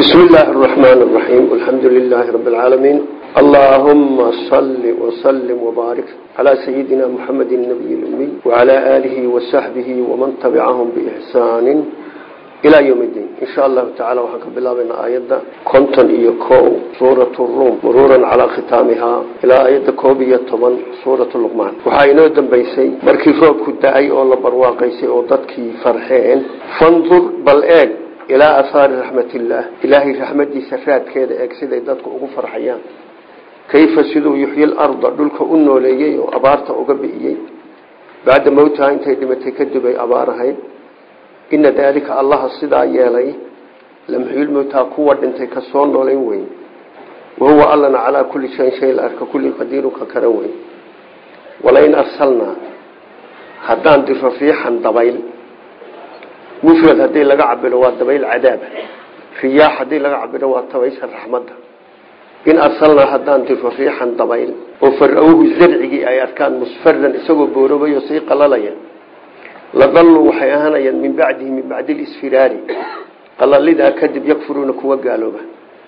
بسم الله الرحمن الرحيم الحمد لله رب العالمين اللهم صل وسلم وبارك على سيدنا محمد النبي الأمي وعلى آله وصحبه ومن تبعهم بإحسان إلى يوم الدين إن شاء الله تعالى وحكى بالله بين آيات كنتن إيكو سورة الروم مرورا على ختامها إلى آيات كوبية طبعا سورة اللقمان وحاينو دنبيسي مركي روب كدعي أولا برواقيسي أو ضدكي فرحين فانظر بل إيك ilaa ahaari raxmatillaah ilaahay raxmadiisa raadkeeda eeg siday dadku ugu farxayaan kayfa siduu yuxyi larda dhulka u nooleeyey oo abaarta uga bi'iyey bacda mowtaha intay dhimatay kadib ay abaar ahayd ina daalika allaha sidaa yeelay lamxyilmowtaa kuwa dhintay ka soo noolayn weyn wahuwa allana calaa kulli shayin shay la arka kulli qadiiru ka karan weyn walain arsalnaa haddaan diro riixan dabayl mufrad haddii laga cabiro waa dabayl cadaaba riyaax haddii laga cabiro waa dabaysha raxmadda in arsalnaa haddaan diro riixan dabayl oo fara-uhu zarcigii ay arkaan musfaran isagoo boorobay oo sii qalalaya ladalluu waxay ahaanayaan min bacdihi min bacdi lisfiraari qalalidaa kadib yakfuruuna kuwa gaalooba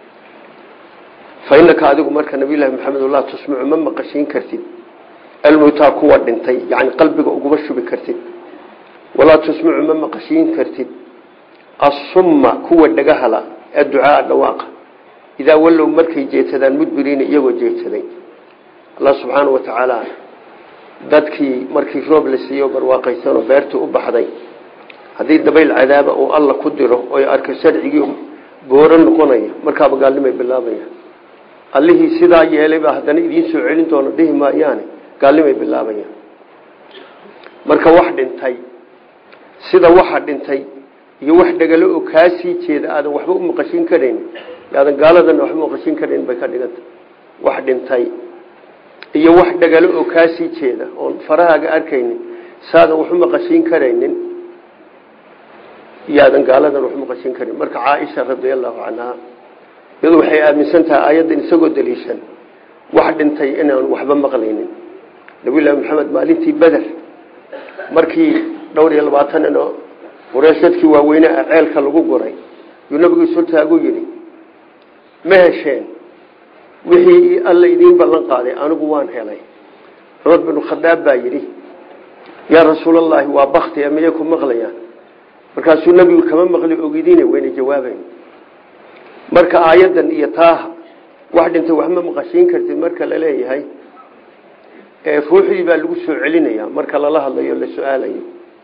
fa inaka adigu marka nabiylahi maxamed laa tusmicu ma maqashiin kartid almowtaa kuwa dhintay yani qalbiga uguma shubi kartid walaa tusmicu ma maqashiin kartid assumma kuwa dhagahala adducaaa dhawaaqa idaa wallow markay jeedsadaan mudbiriina iyagoo jeedsaday allah subxaana wa tacaala dadkii markii roob la siiyo barwaaqaysanoo beertii u baxday haddii dabayl cadaaba uu alla ku diro oy arko sharcigii booro noqonaya markaaba gaalnimay bilaabaya allihii sidaa yeelaybaa haddana idiin soo celin doono dhihi maayaane gaalnimay bilaabayaan marka wax dhintay sida waxa dhintay iyo wax dhagalo oo kaa sii jeeda aadan waxba u maqashin karayn aadan gaaladana waxba maqashin karayn bay ka dhiganta wax dhintay iyo wax dhagalo oo kaa sii jeeda oon farahaaga arkaynin saadan wax u maqashin karaynin iyo aadan gaaladan wax u maqashin karin marka caaisha radiallahu canha iyadu waxay aaminsan tahay aayaddan isagoo daliishan wax dhintay inaan waxba maqlaynin nabiyullaahi maxamed maalintii beder markii dhowr iyo labaatan nin oo qureeshadkii waaweyne ah ceelka lagu guray yuu nabigu sultaagu yidhi ma hesheen wixii alla idiin ballan qaaday anigu waan helay cumar binu khadaab baa yidhi yaa rasuulallaahi waa bakti e miyay ku maqlayaan markaasuu nebigu kama maqli ogidine wayna jawaabayn marka aayaddan iyo taaha wax dhintay wax ma maqashiin kartid marka la leeyahay ruuxdii baa lagu soo celinaya marka lala hadlayo la su-aalayo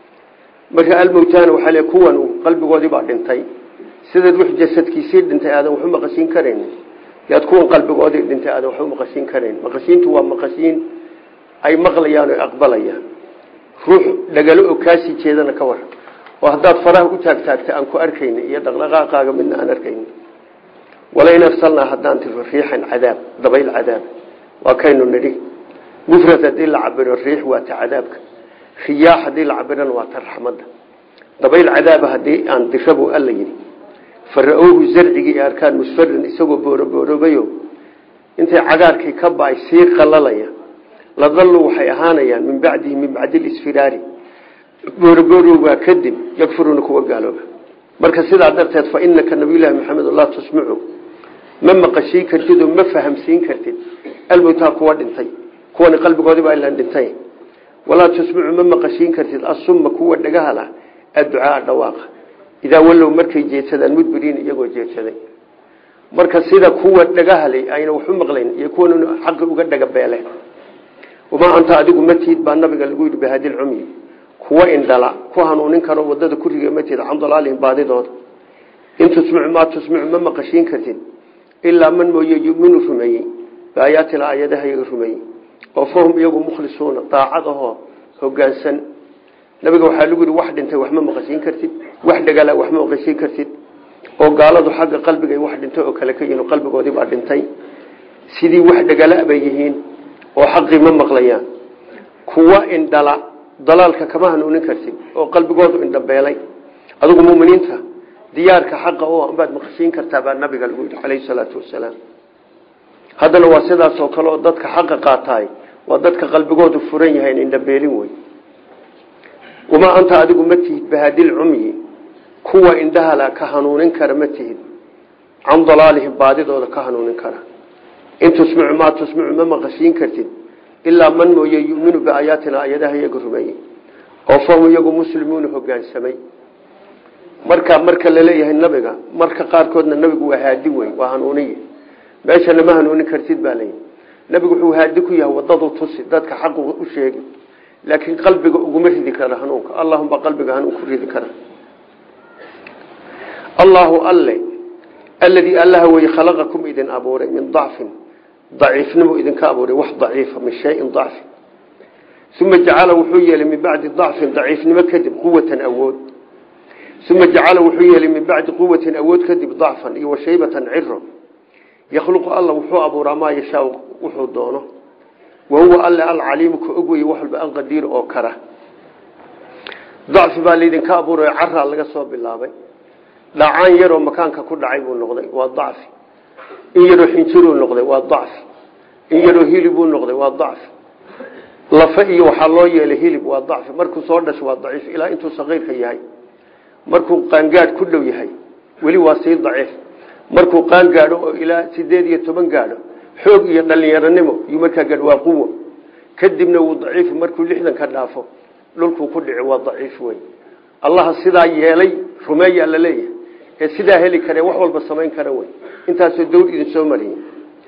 marka almowtaana waxaa le kuwan qalbigoodii baa dhintay sida ruux jasadkiisii dhintay aadan waxu maqashiin karayn yaad kuwan qalbigoodii dhintay aadan waxu maqashiin karayn maqashiintu waa maqashiin ay maqlayaan o aqbalayaan ruux dhagalo oo kaasii jeedana ka waran oo haddaad faraha u taagtaagta aan ku arkayni iyo dhaqdhaqaaqaaga midna aan arkayni walain arsalnaa haddaan tiro riixan cadaab dabayl cadaab waa kaynu nidhi mufrad haddii la cabiro riix waa ta cadaabka riyaax haddii la cabirana waa ta raxmadda dabayl cadaaba haddii aan dirabu alla yidhi fara-owhu zarcigii arkaan musfarin isagoo booroboorobayo intay cagaarkii ka ba-ay sii qalalaya ladallu waxay ahaanayaan min bacdihi min bacdi lisfiraari booroboorowgaa kadib yakfuruuna kuwa gaalooba marka sidaa darteed fa inaka nabiyullaahi maxamed laa tusmicu ma maqashiin kartid oo ma fahamsiin kartid almowtaa kuwa dhintay kuwani qalbigoodii baa ilaan dhintay walaa tusmicu ma maqashiin kartid assumma kuwa dhagahala adducaaa dhawaaqa idaa wallow markay jeedsadaan mudbiriin iyagoo jeedsaday marka sida kuwa dhagahalay ayna waxu maqlayn iyo kuwan xaqi uga dhagabeele wamaa anta adigu matiid baa nabiga lagu yidhi bahadilcumyi kuwa indhala ku hanuunin karo wadada ku riga matiid can dalaalihim baadidooda in tusmicu maa tusmicu ma maqashiin kartid ilaa man mooye yuminu rumeeyey biaayaatina aayadaha iyaga rumeeyey oo fahum iyagu mukhlisuuna daacad ahoo hogaansan nabiga waxaa lagu yihi wax dhintay wax ma maqashiin kartid wax dhagala wax ma maqashiin kartid oo gaaladu xagga qalbiga wax dhintay oo kale ka yihiin qalbigoodii baa dhintay sidii wax dhagala bay yihiin oo xaqii ma maqlayaan kuwa indhala dalaalka kama hanuunin kartid oo qalbigoodu indhabeelay adigu muminiinta diyaarka xaqa oo baad maqashiin kartaa baa nabiga lagu yidhi calayhi salaatu wasalaam haddana waa sidaas oo kale oo dadka xaqa qaataay waa dadka qalbigoodu furan yahay indhabeelin wey wamaa anta adigu ma tihid bahadil cumyi kuwa indhahala ka hanuunin kara ma tihid can dalaalihim baadidooda ka hanuunin kara in tusmicu maa tusmicu ma maqashiin kartid ilaa man mooye yuminu biaayaatina ayadaha iyaga rumeeyey oo fahum iyagu muslimuuna hogaansamay marka marka laleeyahay nabiga marka qaarkoodna nabigu waa haadi wey waa hanuuniye meeshana ma hanuunin kartid baa leeyahy nabigu wuxuu haadi ku yahay wadadu tusi dadka xaqu u sheegi laakiin qalbiga uguma ridi kara hanuunka allahumba qalbiga hanuun ku ridi kara allahu alle aladii allaha wey khalaqakum idin abuuray min dacfin daciifnimo idinka abuuray wax daciifa min shayin dacfi uma jacala wuxuu yeelay min bacdi dacfin daciifnimo kadib quwatan awood uma jacala wuxuu yeelay min bacdi quwatin awood kadib dacfan iyo washaybatan ciro yakhluqu alla wuxuu abuuraa maa yashaa wuxuu doono wahuwa alle alcaliimu ka og weye wax walba an qadiir oo kara dacfi baa laydinka abuuray caraa laga soo bilaabay dhacaan yaroo makaanka ku dhacay buu noqday waa dacfi in yaroo xinjiruu noqday waa dacfi in yaroo hilibuu noqday waa dacfi lafa iyo waxaa loo yeelay hilib waa dacfi markuu soo dhasho waa daciif ilaa intuu saqiirka yahay markuu qaangaadh ku dhow yahay weli waa sii daciif markuu qaan gaadho oo ilaa sideed iyo toban gaadho xoog iyo dhalinyaronimo yuu markaa gaadho waa quwo kadibna wuu daciif markuu lixdan ka dhaafo dhulkuu ku dhici waa daciif wey allaha sidaa yeelay rumeeyaa la leeyahay ee sidaa heli kare wax walba samayn kara wey intaasoo dawr idin soo mariyey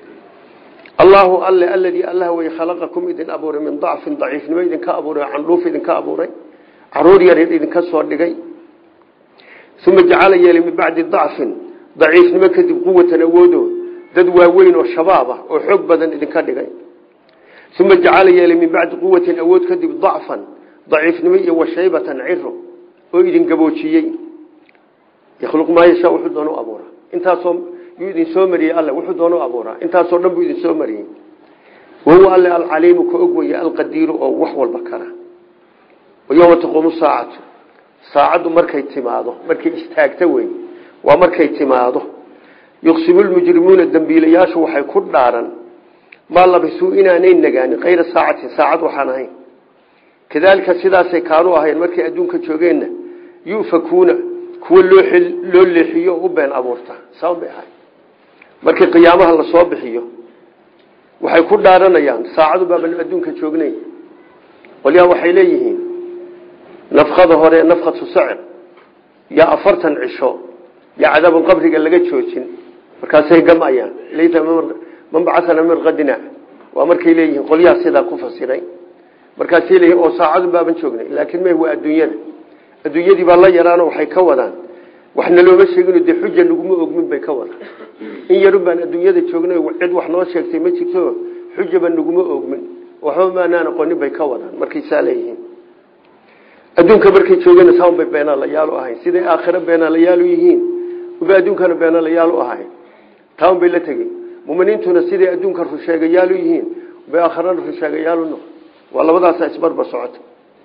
allahu alle aladii allah wey khalaqakum idin abuuray min dacfin daciifnimo idinka abuuray candhuuf idinka abuuray caruur yar idinka soo dhigay uma jacala yeelay min bacdi dacfin daciifnimo kadib quwatan awoodo dad waaweyn oo shabaab ah oo xoog badan idinka dhigay uma jacala yeelay min bacdi quwatin awood kadib dacfan daciifnimo iyo washaybatan ciro oo idin gaboojiyey yakhluq maa yashaa wuxuu doon u abuuraa intaasoo yuu idin soo mariyey alle wuxuu doon u abuuraa intaasoo dhan buu idin soo mariyey wahuwa alle alcaliimu ka og weye alqadiiru oo wax walba kara yowma taquumu saacatu saacaddu markay timaado markay istaagto wey waa markay timaado yuqsimu lmujrimuuna dembiilayaashu waxay ku dhaaran maa labisuu inaanay nagaanin kayra saacatin saacad waxaan ahayn kadaalika sidaasay kaanu ahayn markay adduunka joogeenna yufakuuna kuwa loo leexiyo oo u been abuurta saan bay ahay markii qiyaamaha lasoo bixiyo waxay ku dhaaranayaan saacadu baaban adduunka joognay qolyaha waxay leeyihiin nafkada hore nafkatu sacir yaa afartan cisho yaa cadaabun qabriga laga joojin markaasay gamayaan laysa man bacana min qadina waa markay leeyihiin qolyaha sidaa ku fasiray markaasay leeyihin oo saacadu baaban joognay laakiin meh waa adduunyada adduunyadii baa la yaraano waxay ka wadaan waxna looma sheegino dee xuja naguma ogmin bay ka wadaan in yarun baan adduunyada joognay cid wax noo sheegtay ma jirto xujaba naguma ogmin waxba maanaan aqoonin bay ka wadaan markay saa leeyihiin adduunka markay joogeen saan bay beenaalayaal u ahayn siday aakhiro beenaalayaal u yihiin uba adduunkana beenaalayaal u ahayn taan bay la tegey muminiintuna siday adduunka rusheegayaal u yihiin bay aakhirana rusheegayaal u noqon waa labadaasa isbarbar socota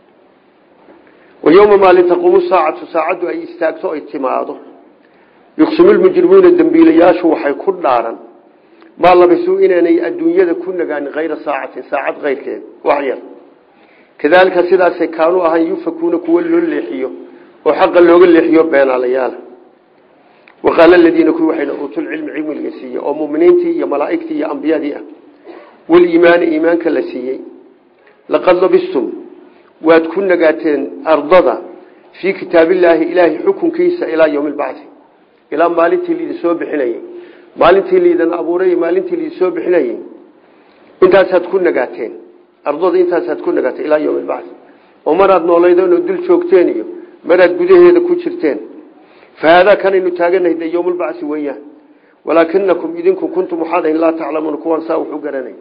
wayowma maalin taquumu saacatu saacaddu ay istaagto ay timaado yuqsimu lmujrimuuna dembiilayaashu waxay ku dhaaran maa labisuu inaanay adduunyada ku nagaanin kayra saacatin saacad keyrkeed wax yar kadaalika sidaasay kaanu ahan yufakuuna kuwa loo leexiyo oo xaqa looga leexiyo beenaalayaala waqaala aladiina kuwi waxayna uutulcilmi cilmiga siiyey oo muminiintii iyo malaa'igtii iyo ambiyadii ah waliimaani iimaanka la siiyey laqad labistum waad ku nagaateen ardada fii kitaabillaahi ilaahay xukunkiisa ilaa yowmi lbacdi ilaa maalintii laidin soo bixinayey maalintii laidin abuuray maalintii laidin soo bixinayey intaasaad ku nagaateen ardada intaasaad ku nagaateen ilaa yowmi lbacdi oo maraad noolaydeen oo dul joogteen iyo maraad gudaheeda ku jirteen fa haadaa kanaynu taaganahay dee yowmulbacsi weeyaan walaakinakum idinku kuntum waxaad ahayn laa taclamuuna kuwaan saa wuxu garanay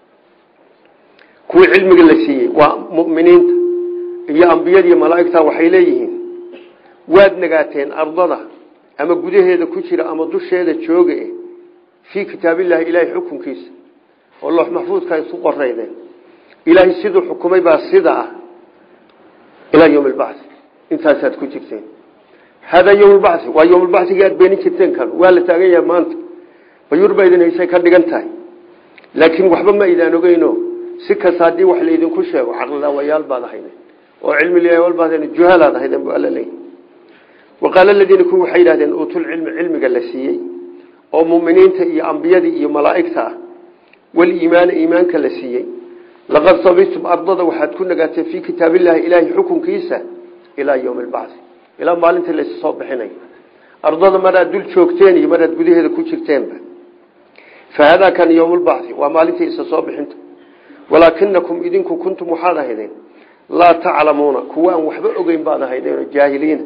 kuwii cilmiga la siiyey waa muminiinta iyo ambiyada iyo malaaigta waxay leeyihiin waad nagaateen ardada ama gudaheeda ku jira ama dusheeda jooga fii kitaabillahi ilaahay xukunkiisa oo loox maxfuudka isu qoraydeen ilaahay siduu xukumay baa sida ah ilaa yowm lbacdi intaasaad ku jirteen haadaa yowm lbacdi waa yowmlbacdigii aad beenin jirteen kan waa la taagan yahay maanta bayuur baa idin haysay ka dhigan tahay laakiin waxba ma idaan ogeyno si kasta haddii wax laydinku sheego caqlilaawayaal baad ahayden oo cilmilaawaal juhalaad ahayden bu alla leeyahy waqaala aladiina kuwi waxay yidhahdeen uutulcilmi cilmiga la siiyey oo muminiinta iyo ambiyadii iyo malaa'igta ah waliimaana iimaanka la siiyey laqad sabistum ardada waxaad ku nagaateen fii kitaabillahi ilaahay xukunkiisa ilaa yowmi albacdi ilaa maalinta laysu soo bixinay ardada maraad dul joogteen iyo maraad gudaheeda ku jirteenba fahadaa kan yowmulbacdi waa maalintii isa soo bixinta walaakinakum idinku kuntum waxaad ahaydeen laa taclamuuna kuwa aan waxba ogeyn baad ahaydeen oo jaahiliina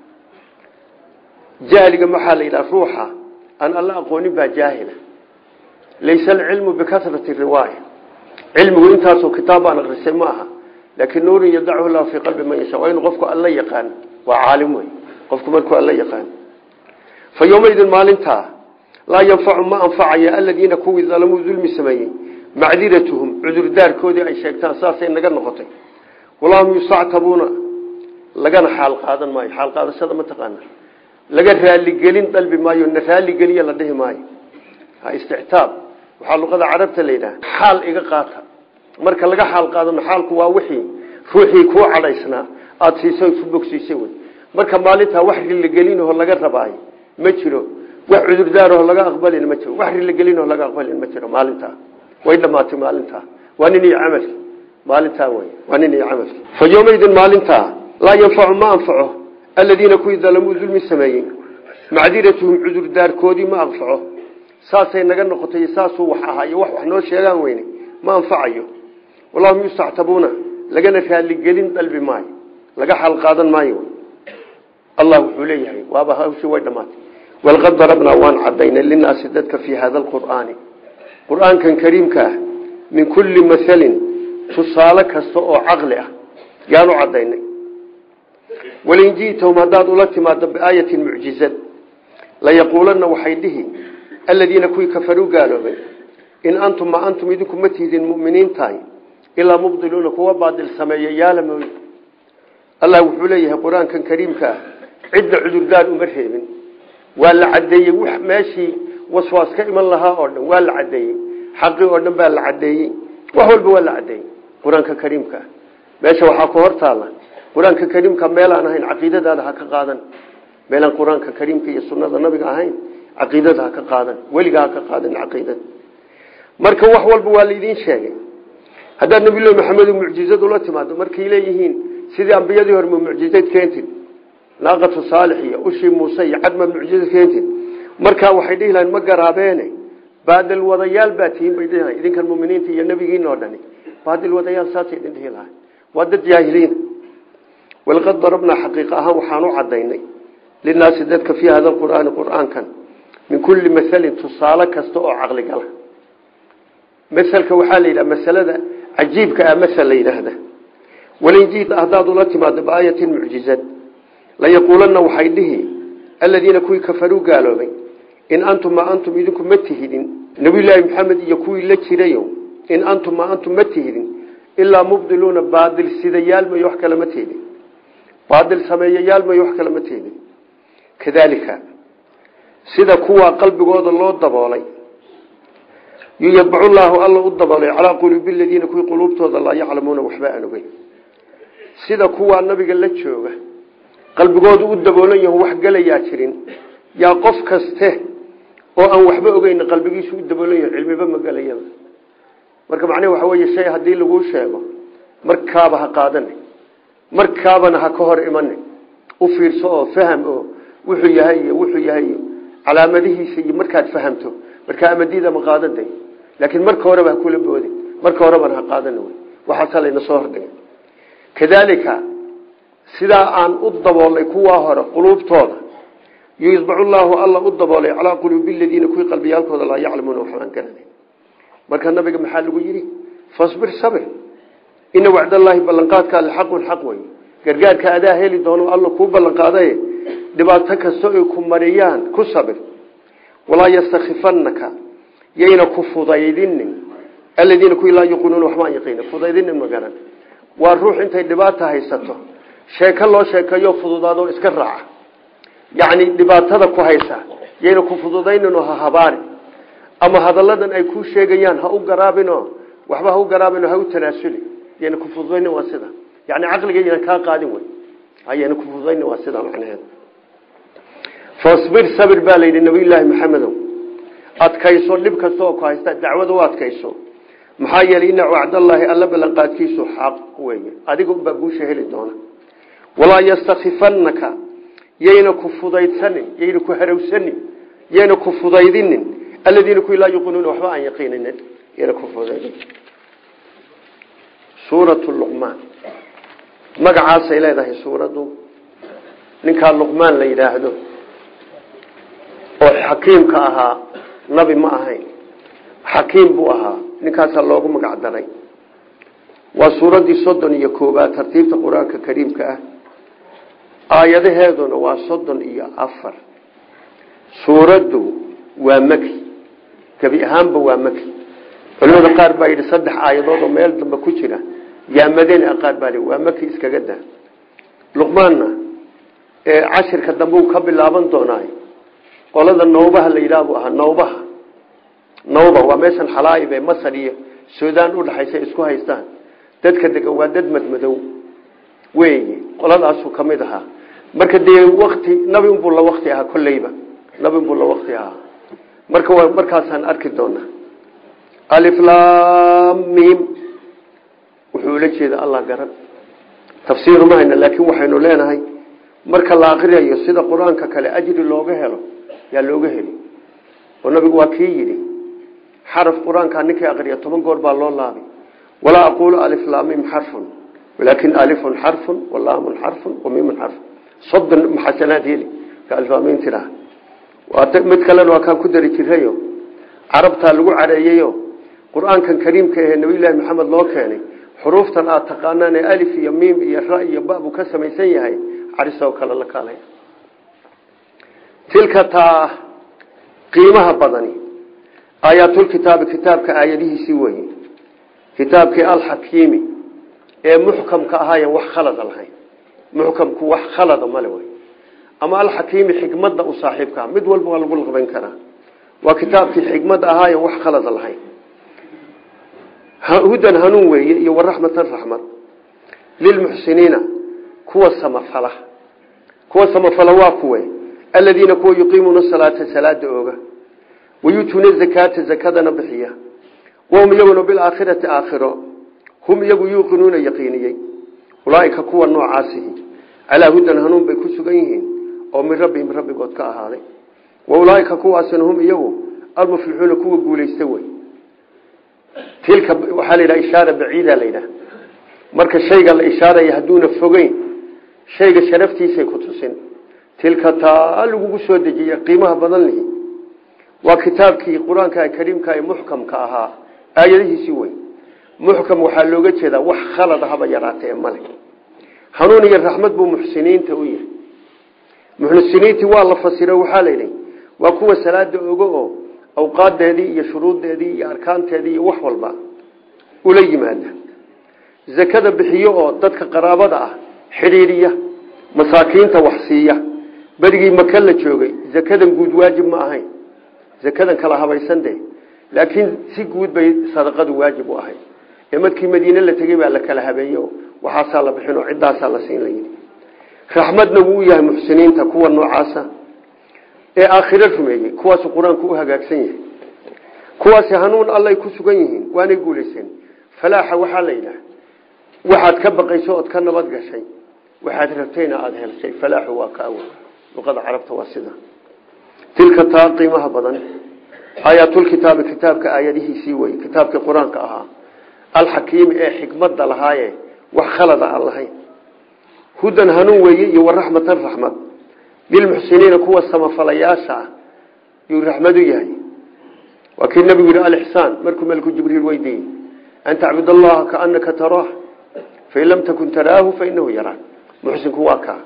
jahliga maxaa la yidhaha ruuxa aan alla aqoonin baa jaahila laysa alcilmu bikasrati riwaaya cilmigu intaasoo kitaab baan akrisay ma aha laakiin nuurin yadachu lahu fii qalbi man yasha waa inuu qofku alla yaqaan waa caalim wey qofku markuu alla yaqaan fa yowmaydin maalintaa laa yanfacu ma anfacaya aladiina kuwii dalamuu dulmi sameeyey macdiratuhum cudurdaarkoodii ay sheegtaan saasay naga noqotay walahum yustactabuuna lagana xaal qaadan maayo xaal qaadashada ma taqaana laga raaligelin dalbi maayo na raaligeliya la dhihi maayo istictaab waxaa luqada carabta la yidhaha xaal iga qaata marka laga xaal qaadano xaalku waa wixii ruuxii kuu cadhaysnaa aada siisay ku bogsiisay wey marka maalintaa wax rilagelinaho laga rabaayo ma jiro wax cudurdaaraho laga aqbalin ma jiro wax rilagelinaho laga aqbalin ma jiro maalintaa way dhamaatay maalintaa waa nin iyo camalki maalintaa wey waa nin iyo camalki fa yowmaydin maalintaa laa yanfacu ma anfaco aladiina kuwii dalamuu dulmi sameeyey macdiratuhum cudurdaarkoodii ma anfaco saasay naga noqotay saasuu wax ahaayo wax wax noo sheegaan weyne ma anfacayo wallahum yustactabuuna lagana raaligelin dalbi maayo laga xal qaadan maayo allah wuxuu leeyahay waaba hawshii way dhamaatay walqad darabnaa waan cadaynay linaasi dadka fii hada alqur'aani qur-aankan kariimka ah min kulli masalin tusaale kasta oo caqli ah yaanu cadaynay walain ji'tahum haddaad ula timaado biaayatin mucjizad layaquulanna waxay dhihi aladiina kuwii kafaruu gaaloobay in antum ma antum idinku ma tihdin muminiin tahay ilaa mubdiluuna kuwa baadil sameeya yaala mooye allah wuxuu leeyahay qur-aankan kariimka ah cidda cudurdaar uma reebin waa la cadeeyey w meeshii waswaas ka iman lahaa oo dhan waa la cadeeyey xaqii oo dhan baa la cadeeyey wax walba waa la cadeeyey qur-aanka kariimka ah meesha waxaa ku hortaala qur-aanka kariimka meelaan ahayn caqiidadaada ha ka qaadan meelaan qur-aanka kariimka iyo sunada nabiga ahayn caqiidada ha ka qaadan weliga ha ka qaadan caqiidada marka wax walba waa laidin sheegay haddaad nabilahi maxamed mucjizad ula timaado markay leeyihiin sidii ambiyadii hore ma mucjizad keentid naaqatu saalix iyo ushii muuse iyo cadma mucjizad keentid markaa waxay dhihi lahayn ma garaabeene baadil wadayaal baa tihiin bay dhihi lahayn idinkan muminiinta iyo nebigiina oo dhani baadil wadayaal saasay idin dhihi lahay waa dad jaahiliin walqad darabnaa xaqiiqa ahaan waxaan u cadaynay linaasi dadka fii hada qur'aani qur'aankan min kulli masalin tusaale kasta oo caqligala maselka waxaa la yidhaha masalada cajiibka ah masel la yidhaahda walin jiita haddaad ula timaado biaayatin mucjizad layaquulanna waxay dhihi aladiina kuwii kafaruu gaaloobay in antum ma antum idinku ma tihidin nabiyulaahi maxamed iyo kuwii la jirayo in antum ma antum ma tihidin ilaa mubdiluuna baadil sidayaal mayo wax kale ma tihidin baadil sameeyayaal mayo wax kale ma tihidin kadaalika sida kuwaa qalbigooda loo daboolay yuyadbacu llaahu alla u daboolay calaa quluubi aladiina kuwii quluubtooda laa yaclamuuna waxba aan ogeyn sida kuwaa nabiga la jooga qalbigoodu u daboolan yaho wax gelayaa jirin yaa qof kaste oo aan waxba ogeyn qalbigiisu u daboolan yaho cilmiba ma gelayaba marka macnehe waxa weeye shay haddii laguu sheego markaaba ha qaadane markaabana ha ka hor imane u fiirso oo faham oo wuxuu yahay iyo wuxuu yahay iyo calaamadihiisa iyo markaad fahamto markaa amadiida ma qaadan day laakiin marka horeba ha kula boodin marka horebana ha qaadan wy waxaasaa layna soo hordhigay kadaalika sidaa aan u daboolnay kuwaa hore quluubtooda yudbacu llaahu alla u daboolay calaa quluubi ladiina kuwii qalbiyaalkooda laa yaclamuuna waxbaan garanay marka nabiga maxaa lagu yidhi fasbir sabir ina wacdallaahi ballanqaadka alle xaqun xaq wey gargaarka adaa heli doono alla kuu ballanqaaday dhibaato kasta ay ku mariyaan ku sabir walaa yastakifanaka yayna ku fudaydinin aladiina kuwii laa yuqinuuna waxbaan yaqiina fudaydinin magaran waa ruux intay dhibaata haysato sheeko loo sheekeeyo fududaado iska raaca yacni dhibaatada ku haysa yayna ku fududaynin oo ha habaari ama hadalladan ay kuu sheegayaan ha u garaabinoo waxba ha u garaabinoo ha u tanaasuli yayna ku fududaynin waa sida yani caqliga yayna kaa qaadin wey ayayna ku fududaynin waa sida macnaheed fasbir sabir baa la yidhi nabiyullaahi maxamedow adkayso dhib kasta oo ku haysta dacwada u adkayso maxaa yeelay ina wacdallaahi alla ballanqaadkiisu xaq weeye adiga unbaa guusha heli doona walaa yastakifannaka yayna ku fudaydsanin yayna ku harawsanin yayna ku fudaydinin aladiina ku laa yuqinuuna waxba aan yaqiininin yayna ku fudaydin suuratu luqmaan magacaasay leedahay suuraddu ninkaa luqmaan la yidhaahdo oo xakiimka ahaa nabi ma ahayn xakiim buu ahaa ninkaasaa loogu magac daray waa suuraddii soddon iyo koobaad tartiibta qur-aanka kariimka ah aayadaheeduna waa soddon iyo afar suuraddu waa maki gebi ahaanba waa maki culimada qaar baa yidhi saddex aayadood oo meel dambe ku jira yaa madani a qaar baa li waa maki iskaga daa luqmaanna ee cashirka dambe uu ka bilaaban doonaa qolada nawbaha la yidhaah buu ahaa nawbaha nawba waa meeshan xalaaib ee masar iyo suudaan udhaxaysa isku haystaan dadka degan waa dad madmadow weeye qoladaasuu ka mid ahaa marka dee wakti nabi unbuu la wakti ahaa kolleyba nabi unbuu la wakti ahaa marka waa markaasaan arki doonaa aliflamim wuxuu ula jeeda allah garan tafsiiru ma hayna laakiin waxaynu leenahay marka la akriyayo sida qur-aanka kale ajri looga helo yaa looga heli oo nabigu waa kii yidhi xaraf qur-aankaa ninkii akriya toban goor baa loo laabay walaa aquulu aliflamim xarfun walaakin alifun xarfun walaamun xarfun wamimun xarfun soddon maxasanaad heli ka aliflamin tiraa mid kalena waa kaan ku dari jirayo carabtaa lagu careeyeyo qur-aankan kariimka ahee nabiyullaahi maxamed loo keenay xuruuftan aad taqaanaan ee alif iyo miim iyo ra iyo ba buu ka samaysan yahay carisoo kale la kaalay tilka taa qiimaha badani aayaatulkitaabi kitaabka aayadihiisii weye kitaabkii alxakiimi ee muxkamka ahaayen wax khalada lahayn muxkamku wax khalada male wey ama alxakiimi xikmadda u saaxiibkaa mid walba waa lagu laqban karaa waa kitaabkii xikmadda ahaayen wax khalada lahayn hudan hanuun weeye iyo waraxmatan raxmad lilmuxsiniina kuwa samafala kuwa samafala waa kuwe aladiina kuwa yuqiimuuna salaata salaada ooga wayutuuna zakaata zakadana bixiya wahum iyaguna bilaakhirati aakhiro hum iyagu yuuqinuuna yaqiiniyey ulaaika kuwa noocaasihi calaa hudan hanuun bay ku sugan yihiin oo min rabbihim rabbigood ka ahaaday wa ulaaika kuwaasina hum iyagu almuflixuuna kuwa guulaysta wey tilka waxaa la yidhaha ishaara baciida la yidhaha marka shayga la ishaaraya hadduuna fogeyn shayga sharaftiisay ku tusin tilka taa lagugu soo dejiya qiimaha badan lihi waa kitaabkii qur-aanka kariimka ee muxkamka ahaa aayadihiisii wey muxkam waxaa looga jeedaa wax khalada haba yaraata ee male hanuun iyo raxmad buu muxsiniinta u yahay muxsiniintii waa la fasiro waxaa la yidhi waa kuwa salaada ogo oo awqaadeedii iyo shuruuddeedii iyo arkaanteedii iyo wax walba ula yimaada zakada bixiyo oo dadka qaraabada ah xidhiiriya masaakiinta wax siiya berigii maka la joogay zakadan guud waajib ma ahayn zakadan kala habaysan de laakiin si guud bay sadaqadu waajib u ahayd ee markii madiine la tegey baa la kala habeeye waxaasaa la bixin oo ciddaasaa la siin layidhi raxmadna wuu yahay muxsiniinta kuwa noocaasa ee aakhiro rumeeyey kuwaasu qur-aanku u hagaagsan yahay kuwaasi hanuun allay ku sugan yihiin waanay guulayseen falaaxa waxaa la yidhaah waxaad ka baqayso ood ka nabad gashay waxaad rabtayna aada helshay falaaxu waa kaawo luqada carabta waa sida tilka taa qiimaha badan aayaatulkitaabi kitaabka aayadihiisii wey kitaabkii qur-aanka ahaa alxakiimi ee xikmadda lahaaye wax khalada aan lahayn hudan hanuun weeye iyo waraxmatan raxmad lilmuxsiniina kuwa samafalayaasha ah yuu raxmad u yahay waa kii nabigu yihi alixsaan markuu melku jibriil weydiiyey an tacbud allaha kaanaka taraah fain lam takun taraahu fainahu yaraak muxsinku waa kaa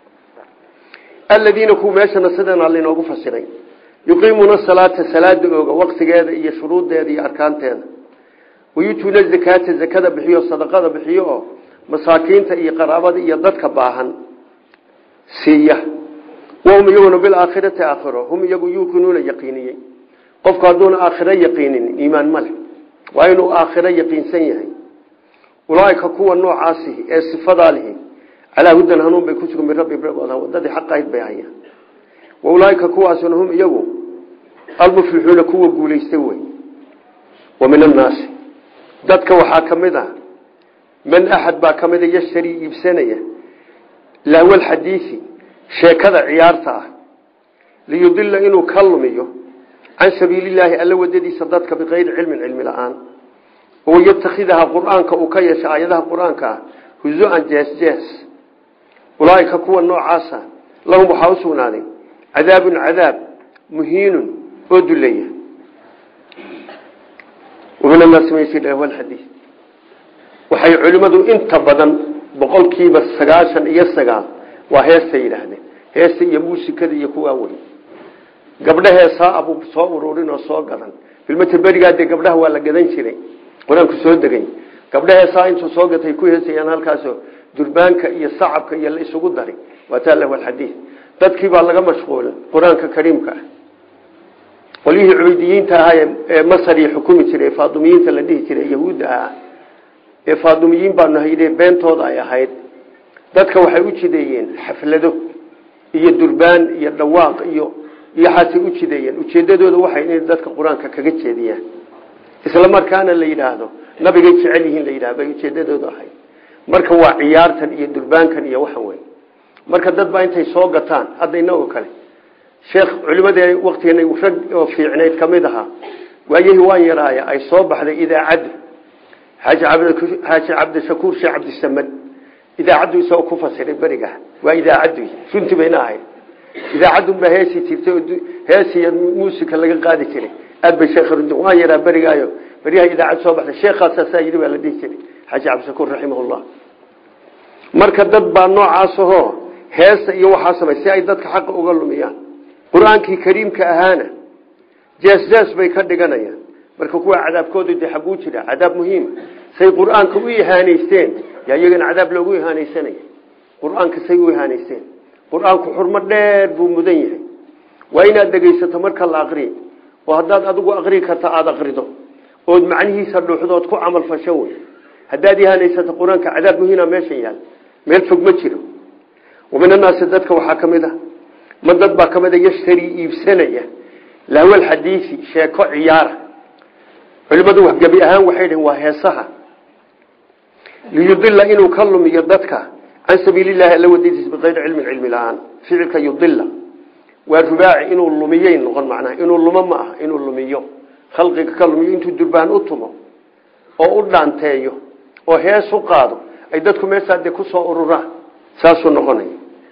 aladiina kuwa meeshana sidanaa lainoogu fasiray yuqiimuuna salaata salaada ooga waqtigeeda iyo shuruuddeeda iyo arkaanteeda wayutuuna zakaata zakada bixiyo sadaqada bixiyo oo masaakiinta iyo qaraabada iyo dadka baahan siiya wahum iyaguna bilaakhirati aakhiro hum iyagu yuuqinuuna yaqiiniyey qofku hadduuna aakhiro yaqiinin iimaan ma leh waa inuu aakhiro yaqiinsan yahay ulaaika kuwa noocaasihi ee sifadaa lihi calaa hudan hanuun bay ku sugan min rabbi wadadii xaq ahayd bay hayaan wa ulaaika kuwaasuna hum iyagu almuflixuuna kuwa guulaystay wey wa min annaasi dadka waxaa ka mid ah man axad baa ka mida yashtarii iibsanaya lahwalxadiisi sheekada ciyaarta ah liyudila inuu ka lumiyo can sabiililaahi alla wadadiisa dadka bikayri cilmin cilmi la-aan oo yatakhidaha qur-aanka uu ka yeesha aayadaha qur-aanka ah huzu-an jees jees ulaaika kuwa noocaasa lahum waxaa u sugnaaday cadaabun cadaab muhiinun oo duleeya waminanaasmadiis waxay culimmadu inta badan boqolkiiba sagaashan iyo sagaal waa heesta yidhaahdeen heesta iyo muusikada iyo kuwaa wey gabdha heesaa abuu soo ururin oo soo gadan filmata berigaa dee gabdhaha waa la gadan jiray qur-aanku soo degay gabdha heesaa intuu soo gatay ku heesayaan halkaasoo durbaanka iyo sacabka iyo la isugu daray waataa lahu alxadiid dadkii baa laga mashquulin qur-aanka kariimka ah qolyihii cubeydiyiinta ahaa ee masar iyo xukumi jiray ee faadumiyiinta la dhihi jiray yahuudda ah ee faadumiyiin baanu hayde beentooda ay ahayd dadka waxay u jideeyeen xaflado iyo durbaan iyo dhawaaq iyo iyoxaasay u jideeyeen ujeedadooda waxay inay dadka qur-aanka kaga jeediyaan isla markaana la yidhaahdo nabigay jecel yihiin la yidhahdo bay ujeedadoodu ahayd marka waa ciyaartan iyo durbaankan iyo waxan wey marka dad baa intay soo gataan hadda inagoo kale sheekh culimadee waktigeena rag oo fiicnayd ka mid ahaa waayihii waan yaraaya ay soo baxday idaacaddu xaaji cabdishakuur sheekh cabdisamad idaacaddu isagoo ku fasiray beriga waa idaacaddu runtii bayna ahayd idaacadunbaa heesi jirtay oo heesiyo muusika laga qaadi jiray aad bay sheekh runti waan yaraa berigaayo beryaha idaacad soo baxday sheekhaasaasaa yidhi baa la dhihi jiray xaaji cabdishakuur raximahullah marka dad baa noocaasahoo heesa iyo waxaa samay si ay dadka xaqa uga lumiyaan qur-aankii kariimka ahaana jees-jees bay ka dhiganayaan marka kuwa cadaabkooda dee xaguu jira cadaab muhiima say qur-aanka u ihaanaysteen yaa iyagana cadaab loogu ihaanaysanaya qur-aanka say u ihaanaysteen qur-aanku xurmo dheer buu mudan yahay waa inaad dhegaysato marka la aqriyo oo haddaad adigu aqrii karta aada aqrido ood macnihiisa dhuuxdood ku camal fasho wey haddaad ihaanaysato qur-aanka cadaab muhiina meesha yaal meel fog ma jiro wamin annaasi dadka waxaa ka mid a ma dad baa ka mid a yashtarii iibsanaya lahwalxadiisi sheeko ciyaara culimadu gebi ahaan waxay dhaheen waa heesaha liyudila inuu ka lumiyo dadka can sabiililahi alla wadadiisa bikayri cilmin cilmi la-aan ficilka yudila waa rubaaci inuu lumiyey noqon macnaha inuu lumo ma aha inuu lumiyo khalqiga ka lumiyo intuu durbaan u tumo oo u dhaanteeyo oo hees u qaado ay dadku meeshaa dee kusoo ururaan saasuu noqonaya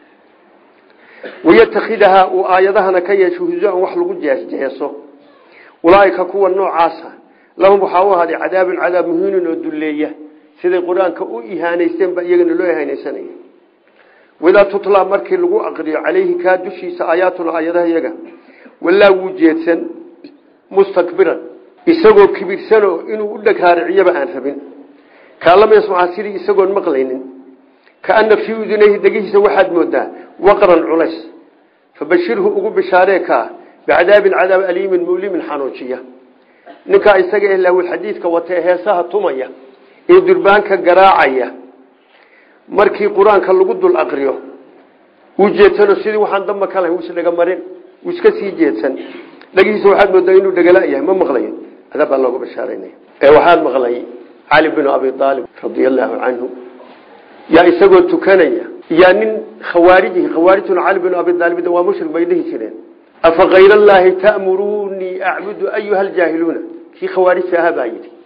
wayatakhidahaa uu aayadahana ka yeesho huzu-an wax lagu jeesjeeso ulaaika kuwa noocaasa lahum waxaa u ahaaday cadaabun cadaab muhiinun oo dulleeya siday qur-aanka u ihaanaysteen baa iyagana loo ihaanaysanaya wadaa tutlaa markii lagu aqriyo calayhi kaa dushiisa aayaatuna aayadaha iyaga walaa wuu jeedsan mustakbiran isagoo kibirsanoo inuu u dheghaariciyaba aan rabin kaalama yasmaca sidii isagoon maqlaynin kaana fii udunayhi dhegihiisa waxaad moodaa waqran culays fabashirhu ugu bishaaree kaa bicadaabin cadaab aliimin mulimin xanuujiya ninkaa isaga eh lahwilxadiidka watee heesaha tumaya ee durbaanka garaacaya markii qur-aanka lagu dul aqriyo wuu jeedsano sidii waxaan damba ka lahayn wuusdhega marin wuu iska sii jeedsan dhegihiisa waxaad moodaa inuu dhegala yahay ma maqlayo cadaab baa loogu bashaaranaya ee waxaad maqlay cali binu abi aalib radia allaahu canhu yaa isagoo tukanaya yaa nin khawaarijihi khawaarijtuna cali binu abi aalib waa mushrik bay dhihi jireen afa kayr allaahi ta'muruunii acbudu ayuha aljaahiluuna kii khawaarijta ahaa baa yidhi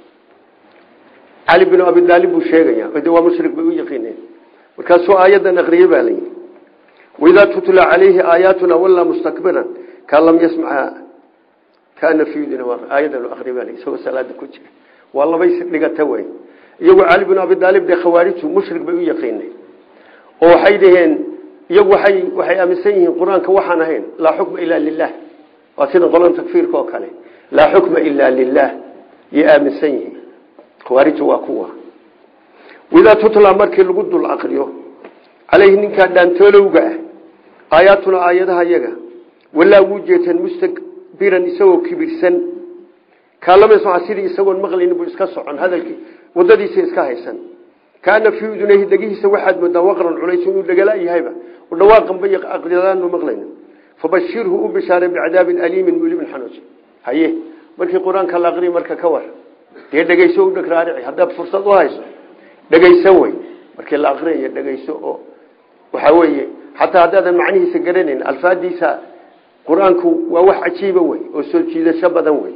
cali binu abi aalib buu sheegaya de waa mushrik bay u yaqiineen markaasuu aayadan aqriyey baa layidhi waidaa tutla calayhi aayaatuna wallaa mustakbiran kaan lam yasmaca kaana fiidina aayadan aqriy baa isagoo salaada ku jira waa labay dhigata wey iyagu cali binu abi aalib dee khawaarijtu mushrik bay u yaqiineen oo waxay dhaheen iyagu waay waxay aaminsan yihiin qur-aanka waxaan ahayn laa xukma ilaa lilah waa sida qolan takfiirka oo kale laa xukma ilaa lilah yay aaminsan yihiin khawaariju waa kuwa widaa tutla markii lagu dul aqriyo caleyhi ninkaa dhaantoolowga ah aayaatuna aayadaha yaga walaa wuu jeetan mustakbiran isagoo kibirsan kaalamasmaa sidii isagoon maqlaynin buu iska socon hadalkii wadadiisa iska haysan kaana fii udunayhi dhegihiisa waxaad moodaa waqran culays inuu dhegala yahayba dhawaaqanba aqdadaanu maqlaynin fabashirhu u bishaaray bicadaabin aliimin mulimin xanuuji haye markii qur-aanka la aqriya marka ka war dee dhegeyso u dhagraarici haddaad fursad u hayso dhegeyso wey markii la aqriyayo dhegeyso oo waxaa weeye xataa haddaadan macnihiisa garanayn alfaadiisa qur-aanku waa wax cajiiba wey oo soo jiidasho badan wey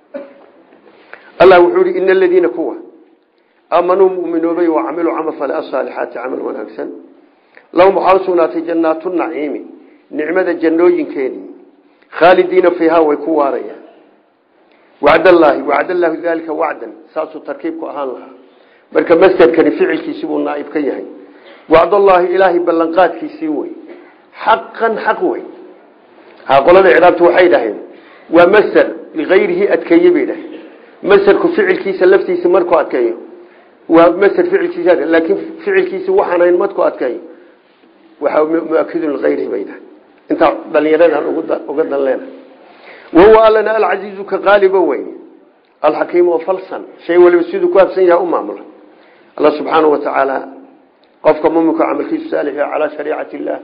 allah wuxuu ihi ina aladiina kuwa aamanuu muminoobay wa camiluu camal fale asaalixaati camal wanaagsan lahum waxaa usugnaatay jannaatu naciimi nicmada jannooyinkeedii khaalidiina fiihaa way ku waarayaan wacdallaahi wacdallaahu daalika wacdan saasuu tarkiibku ahaan lahaa marka masderkani ficilkiisii buu naaib ka yahay wacdallaahi ilaahay ballanqaadkiisii wey xaqan xaq wey ha qolada ciraabtu waxay dhaheen waa masder likayrihi adkeeye bay dhaheen masderku ficilkiisa laftiisa markuu adkeeyo waa masder ficilkiisa laakiin ficilkiisi waxaan hayn markuu adkeeyo waxaa muakidun likayrihi bay dhahen intaa dhalinyaradan uga dan leena wahuwa allana alcasiizu ka qaaliba wey alxakiim oo falsan shay waliba siduu ku habsan yaha u maamula alla subxaanau wa tacaala qofka muminka camalkiisu saalix calaa shariicati illaah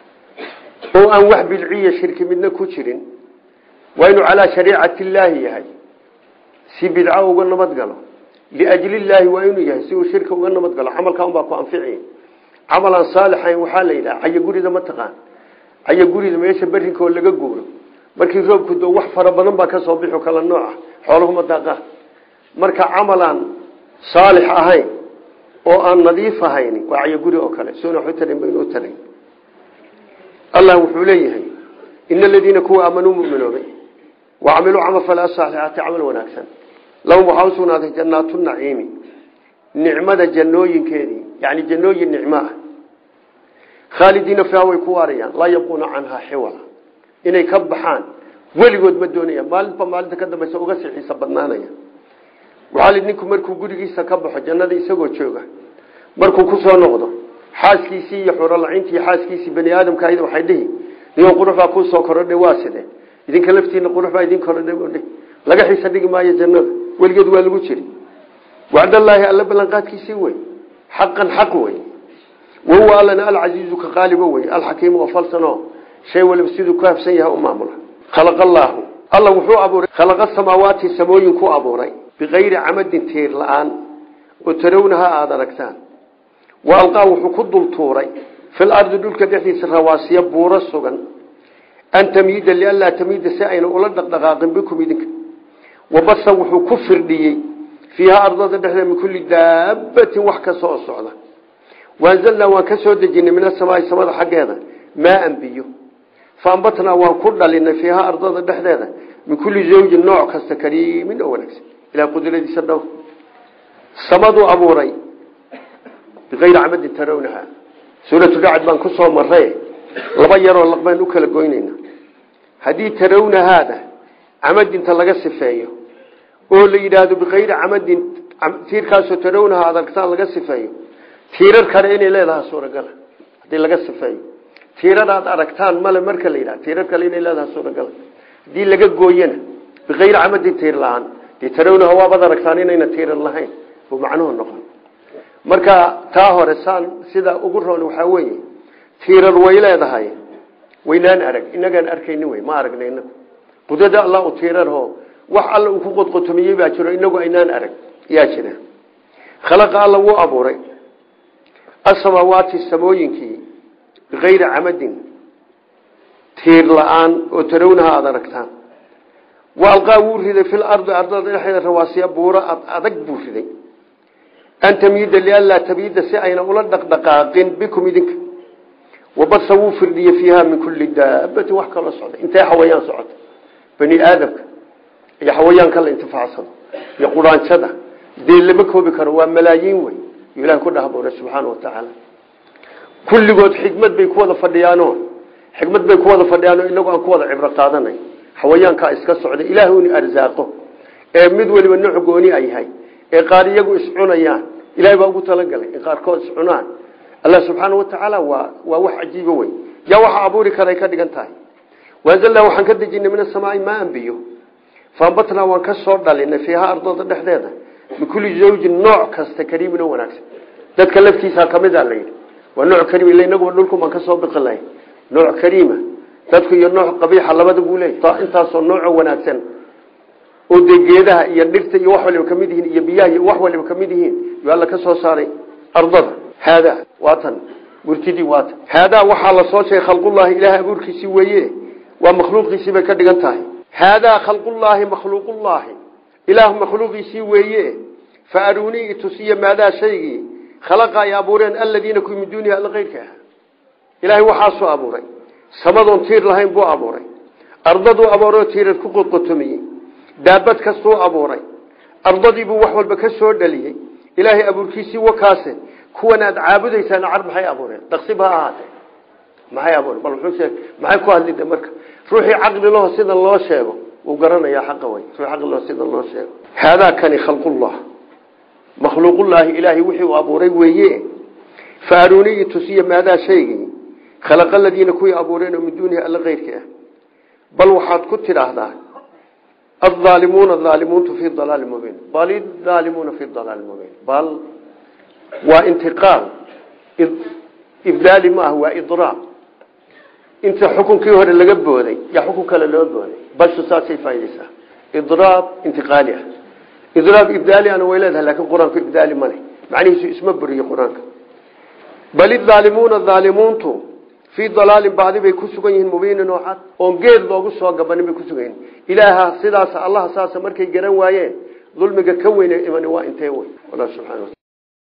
oo aan wax bidciya shirki midna ku jirin waa inuu calaa shariicati illaahi yahay si bidco uga nabad galo liajli illaahi waa inuu yahay si uu shirka uga nabad galo camalkaa unbaa ku anfici camal aan saalixayn waxaa la yidhaha caya gurida ma taqaan caya gurida meesha berinka oo laga guuro markii roobku doo wax fara badan baa ka soo bixi kala nooca xoolahuma daaqaan marka camalaan saalix ahayn oo aan nadiif ahayn waa caya guri oo kale soona waxu tarin baynu u taray allah wuxuu leeyahay ina aladiina kuwa aamanuu muminoobay wa camiluu camal fale asaalixaati camal wanaagsan lahum waxaa usugnaaday jannaatu naciimi nicmada jannooyinkeedii yani jannooyin nicmo ah khaalidiina fiiha way ku waarayaan laa yabquuna canhaa xiwala inay ka baxaan weligood ma doonayaan maalinba maalinta ka dambaysa uga sii xiisa badnaanaya waxaa li ninku markuu gurigiisa ka baxo jannada isagoo jooga markuu kusoo noqdo xaaskiisii iyo xurolacintii xaaskiisii bani aadamka ayada waxay dhihi niyo qurux baa kuusoo korodhay waa side idinka laftiina qurux baa idin korodhay laga xiisa dhigi maayo jannada weligeed waa lagu jiri wacdallaahi alla ballanqaadkiisii wey xaqan xaq wey wahuwa allana alcasiizu ka qaalibo wey alxakiimu oo falsano shay waliba siduu ku habsan yahay u maamula khalaqa allaahu alla wuxuu abuuray khalaqa samaawaati samooyin ku abuuray bikayri camadin tiir la-aan oo tarawnaha aada aragtaan wa alqaa wuxuu ku dultuuray fil ardi dhulka dhexdiisa rawaasiya buuro sugan an tamiida lianlaa tamiida si ayna ula dhaqdhaqaaqin bikum idinka wabasa wuxuu ku firdhiyey fiiha ardada dhexdeeda min kulli daabatin wax kasta oo socda waanzalnaa waan ka soo dejinay min asamaai samada xaggeeda maaan biyo faambatnaa waan ku dhalinay fiiha ardada dhexdeeda min kulli zawjin nooc kasta kariimin oo wanaagsan ilaa qudradiisa dhow samaduu abuuray bikayri camadin tarawnaha suuratu dhacad baan ku soo maray laba yaroo laqbaan u kala goynayna haddii tarawnahaada camadinta laga sifeeyo oo la yidhaahdo bikayri camadin tiirkaasoo tarawnaha adargtaan laga sifeeyo tiirar kale inay leedahay suuragala hadii laga sifeeyo tiirar aad aragtaan male marka la yidhah tiirar kale inay leedahay suuragala hadii laga gooyana bikayri camadin tiir la-aan dee tarawnaha waabaad aragtaan inayna tiirar lahayn oo macnuhu noqon marka taa hore saan sida ugu roon waxaa weeye tiirar way leedahay waynaan arag inagaan arkayni wey ma aragna inagu qudrada allah u tiirarho wax alla uu ku qodqotomiyey baa jiro inagu aynaan arag yaa jira khalaqa alla wuu abuuray asamaawaati samooyinkii bikayri camadin tiir la-aan oo tarawnaha aada aragtaan wa alqaa wuu riday fil ardi ardada dhexeeda rawaasiya buuro adag buu riday an tamiida lianlaa tamiida si ayna ula dhaqdhaqaaqin bikum idinka wabasa wuu firdhiyey fiiha min kulli daabatin wax kaloo socda intay xawayaan socota bani aadamka iyo xawayaanka la intifaacsado iyo quraanjada dee lama koobi karo waa malaayiin wey ilahi ku dhahboona subxaana wa tacaala kulligood xikmad bay ku wada fadhiyaano xikmad bay ku wada fadhiyaano inagu aan ku wada cibro qaadanay xawayaankaa iska socda ilaahay uni arsaaqo ee mid waliba nooc gooni a yahay ee qaar iyagu iscunayaan ilahay baa ugu talagalay in qaarkood iscunaan allah subxaana wa tacaala waa waa wax cajiibo wey yaa waxa abuuri karay ka dhigan tahay waanzalnaa waxaan ka dejinay min asamaai maan biyo faambatnaa waan ka soo dhalinay fiiha ardada dhexdeeda min kulli zawjin nooc kasta kariimin oo wanaagsan dadka laftiisa kamid a layidhi waa nooc kariim ila inaguba dhulku baan ka soo biqi lahay nooc kariima dadku iyo nooc qabiixa labada buu leeyahy intaasoo nooco wanaagsan oo dee geedaha iyo dhirta iyo wax waliba kamid yihiin iyo biyaha iyo wax waliba kamid yihiin yo alla ka soo saaray ardada haadaa waatan murtidii waatan haadaa waxaa la soo sheegay khalqullaahi ilaahay abuurkiisii weeye waa makhluuqiisii bay ka dhigan tahay haadaa khalqullaahi makhluuqullaahi ilaah makhluuqiisii weeye fa aruunii itusiya maadaa shaygii khalaqa ay abuureen aladiina kuwi min duunihi alla keyrka ah ilaahay waxaasuu abuuray samadoon tiir lahayn buu abuuray ardaduu abuuroo tiirar ku qodqotomiyey daabad kastuu abuuray ardadiibuu wax walba ka soo dhaliyey ilaahay abuurkiisii wakaase kuwan aad caabudaysaan car maxay abuureen daqsib ha ahaatee maxay abuureen bal wuxuu sheeg maxay ku hadlida marka ruuxii caqli laho sida loo sheego wuu garanayaa xaqa way ruux caqli laho sida loo sheego haadaa kani khalqullah makhluuqullaahi ilaahay wixii uu abuuray weeye fa aruuniyi tusiya maadaa shaygii khalaqa aladiina kuwii abuureen oo min duunihi alla keyrka ah bal waxaad ku tidhaahdaa الظالمون الظالمون في ضلال مبين بل الظالمون في ضلال مبين بل وانتقال إبدال ما هو إضراب انت حكم كي هور اللي قبودي يا حكم كلا اللي قبودي بل ساسي فايدسة إضراب انتقالي إضراب إبدالي أنا ويلادها لكن قرآن في إبدالي مالي معني اسمه بري قرآن بل الظالمون الظالمون تو fii dalaalin bacdi bay ku sugan yihiin mubiinin oo cad oon geed loogu soo gabanin bay ku sugan yihiin ilaaha sidaas allaha saasa markay garan waayeen dulmiga ka weyne imani waa intee wey allah subxana